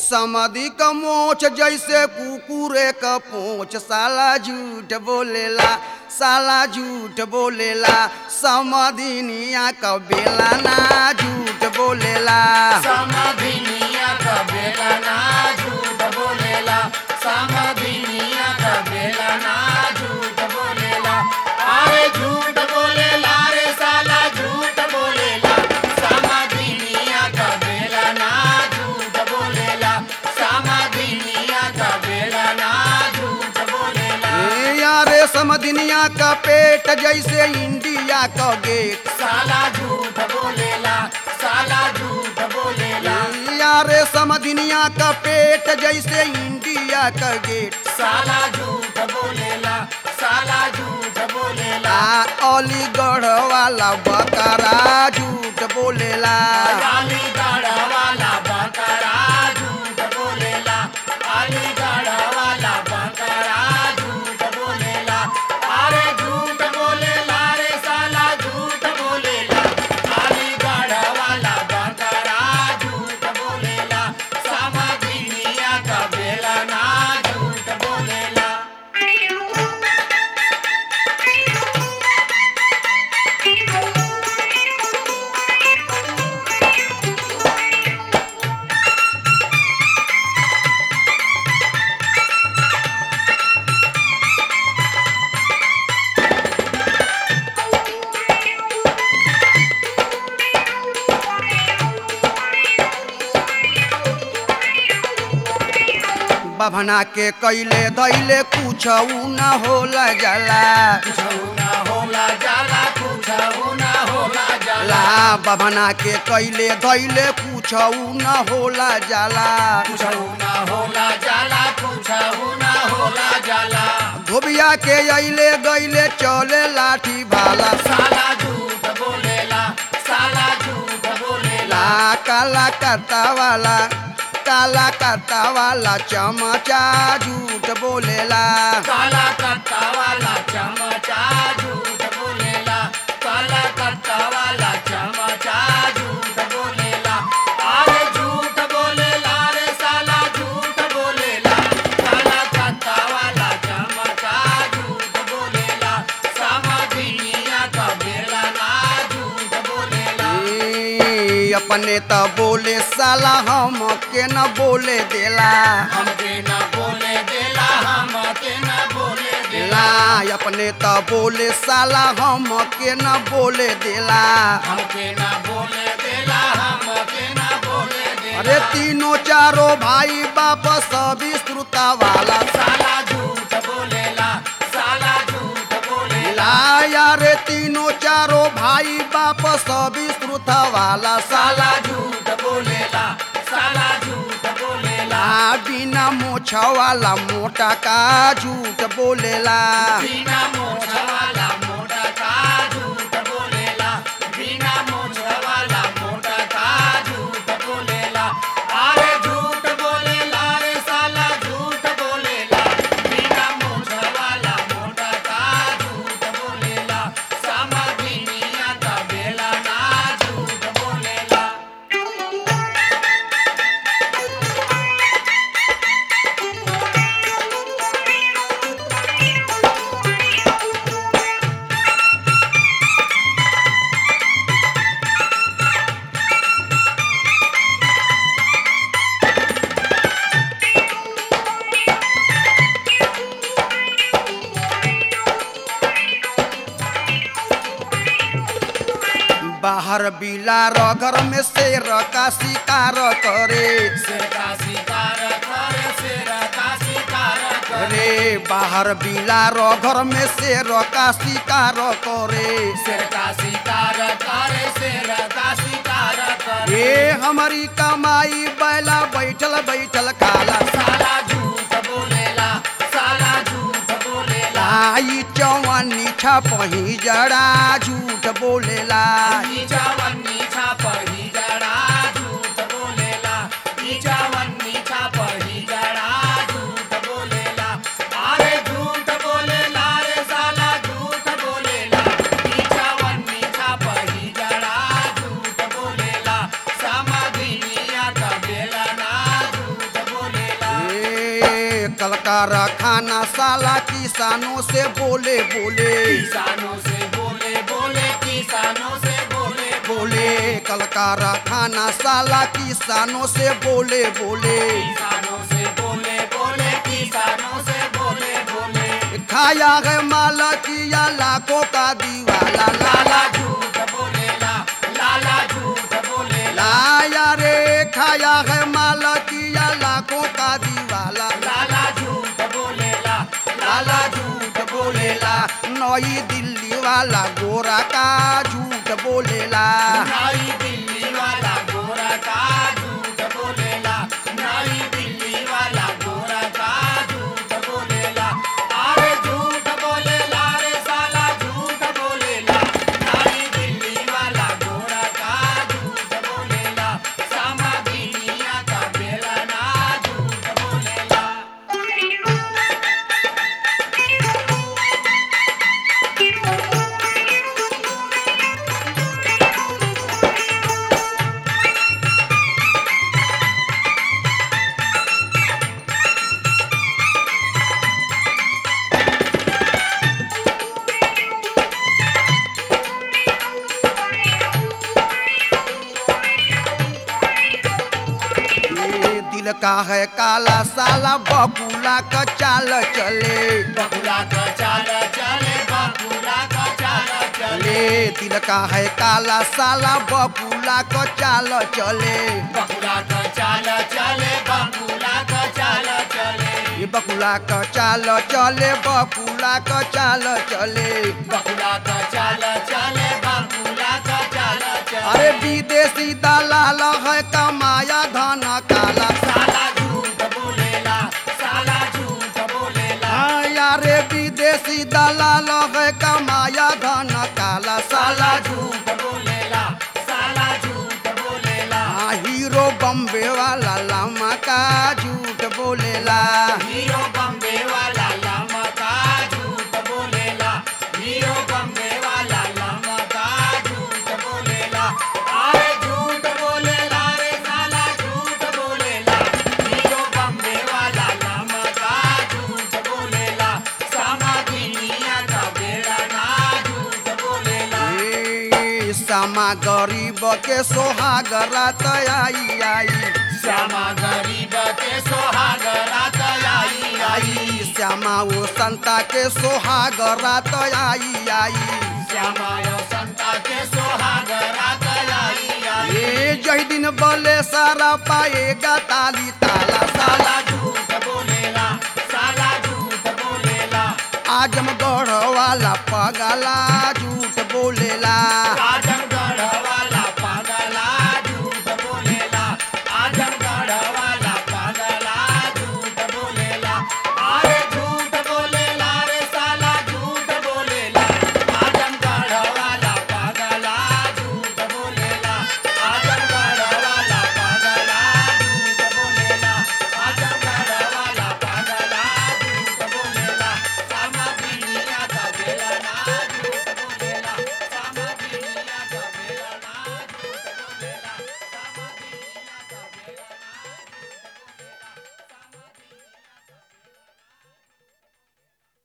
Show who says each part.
Speaker 1: समाधि का मोच जैसे कुकुरे का पोच साला झूठ बोलेला साला झूठ बोलेला समाधिनिया का बेला ना झूठ बोलेला
Speaker 2: समाधिनिया का बेला ना झूठ बोलेला समाधिनिया का बेला ना झूठ बोलेला अरे झूठ बोलेला रे साला झूठ बोलेला समाधिनिया का बेला ना झूठ बोलेला समाधिनिया का बेला ना झूठ बोलेला
Speaker 1: ए यारे समधिनिया का पेट जैसे इंडिया का गेट
Speaker 2: साला झूठ बोलेला साला झूठ बोलेला
Speaker 1: यारे समधिनिया का पेट जैसे इंडिया का गेट
Speaker 2: साला झूठ बोलेला साला झूठ बोलेला
Speaker 1: आ अलीगढ़ वाला बकरा झूठ बोलेला
Speaker 2: अलीगढ़ वाला बकरा झूठ बोलेला अलीगढ़ वाला बकरा झूठ बोलेला अरे झूठ बोलेला रे साला झूठ बोलेला अलीगढ़ वाला बकरा झूठ बोलेला समाधिनिया का बेला ना झूठ बोलेला
Speaker 1: बभना के कैले धैले कुछ न होला जाला
Speaker 2: कुछौना होला जाला कुछौना होला जाला
Speaker 1: ला बभना के कैले धैले कुछ न होला जाला
Speaker 2: कुछौना होला जाला कुछौना होला जाला
Speaker 1: धोबिया के अइले गइले चले लाठी भाला
Speaker 2: साला झूठ बोलेला साला झूठ बोलेला
Speaker 1: ला काला करता वाला काला करता वाला चमचा झूठ बोलेला
Speaker 2: काला कत्ता वाला चमचा झूठ बोलेला काला कत्ता वाला चमचा झूठ बोलेला अरे झूठ बोलेला रे साला झूठ बोलेला काला कत्ता वाला चमचा झूठ बोलेला समाधिनिया का बेला ना झूठ बोलेला
Speaker 1: ए, अपने त बोले साला हम के न बोले देला
Speaker 2: हमके न बोले देला हमके न बोले देला
Speaker 1: ला अपने त बोले साला हम के न बोले देला
Speaker 2: हमके न बोले देला हमके न बोले देला
Speaker 1: अरे तीनों चारों भाई बाप सभी श्रुता वाला
Speaker 2: साला झूठ बोलेला साला झूठ बोलेला
Speaker 1: ला यारे तीनों चारों भाई बाप सभी श्रुता वाला साला
Speaker 2: साला झूठ बोलेला साला झूठ बोलेला
Speaker 1: ला बिना मोछ वाला मोटा का झूठ बोलेला
Speaker 2: बिना मोछ वाला मोटा का झूठ बोलेला बिना मोछ वाला मोटा का झूठ बोलेला अरे झूठ बोलेला रे साला झूठ बोलेला बिना मोछ वाला मोटा का झूठ बोलेला समाधिनिया का बेला ना झूठ बोलेला
Speaker 1: बाहर बिलार घर में शेर का शिकार करे
Speaker 2: शेर का शिकार करे शेर का शिकार करे
Speaker 1: रे बाहर बिलार घर में शेर का शिकार करे
Speaker 2: शेर का शिकार करे शेर का शिकार करे
Speaker 1: ये हमारी कमाई बैला बैठल बैठल खाला
Speaker 2: साला झूठ बोलेला साला झूठ बोलेला
Speaker 1: लाई चौवनी छपही जड़ा झूठ बोलेला
Speaker 2: नीचा वन्नी छाप ही जड़ा झूठ बोलेला नीचा वन्नी छाप ही जड़ा झूठ बोलेला अरे झूठ बोलेला रे साला झूठ बोलेला नीचा वन्नी छाप ही जड़ा झूठ बोलेला समाधिनिया का बेला ना झूठ
Speaker 1: कारखाना साला किसानों से बोले बोले
Speaker 2: किसानों से बोले बोले किसानों से बोले
Speaker 1: बोले कल कारखाना साला किसानों से बोले बोले
Speaker 2: किसानों से बोले बोले किसानों से बोले बोले
Speaker 1: खाया है माल किया लाखों का दीवाला लाला
Speaker 2: लाला झूठ बोलेला लाला झूठ बोलेला
Speaker 1: लाया रे खाया है माल किया लाखों का दीवाला
Speaker 2: लाला झूठ बोलेला
Speaker 1: लाला झूठ बोलेला नई दिल्ली वाला गोरा का झूठ बोलेला
Speaker 2: नई दिल्ली वाला गोरा का झूठ बोलेला नई दिल्ली वाला गोरा का झूठ बोलेला अरे झूठ बोलेला रे साला झूठ बोलेला नई दिल्ली वाला गोरा का झूठ बोलेला समाधि दुनिया का बेला ना झूठ बोलेला
Speaker 1: ये दिल का है काला साला बकुला का चाल चले
Speaker 2: बकुला का चाल चले बकुला का चाल चले
Speaker 1: ले दिल का है काला साला बकुला का चाल चले
Speaker 2: बकुला का चाल चले बकुला का चाल चले
Speaker 1: ये बकुला का चाल चले बकुला का चाल चले
Speaker 2: बकुला का चाल चले बकुला का चाल चले
Speaker 1: अरे विदेशी दलाल है कमाया धन काला
Speaker 2: साला झूठ बोलेला साला झूठ बोलेला
Speaker 1: हाँ यारे विदेशी दलाल है कमाया धन काला साला
Speaker 2: साला झूठ बोलेला साला झूठ बोलेला
Speaker 1: हाँ हीरो बम्बे वाला लामा का झूठ बोलेला
Speaker 2: हीरो बम्बे वाला लामा का झूठ बोलेला हीरो बम्बे वाला लामा का झूठ बोलेला अरे झूठ बोलेला रे साला झूठ बोलेला हीरो बम्बे वाला लामा का झूठ बोलेला समाधि दुनिया का बेड़ा ना झूठ बोलेला
Speaker 1: ए, सामा गरीब के सोहाग रात आई आई
Speaker 2: श्यामा गरीब के सोहाग रात आई आई
Speaker 1: आई श्यामा वो संता के सोहाग रात आई आई
Speaker 2: श्यामा यो संता के सोहाग रात आई आई
Speaker 1: ये जही दिन बोले सारा पाएगा ताली ताला साला
Speaker 2: साला झूठ बोलेला साला झूठ बोलेला
Speaker 1: आजमगढ़ वाला पगला झूठ बोलेला
Speaker 2: आजमगढ़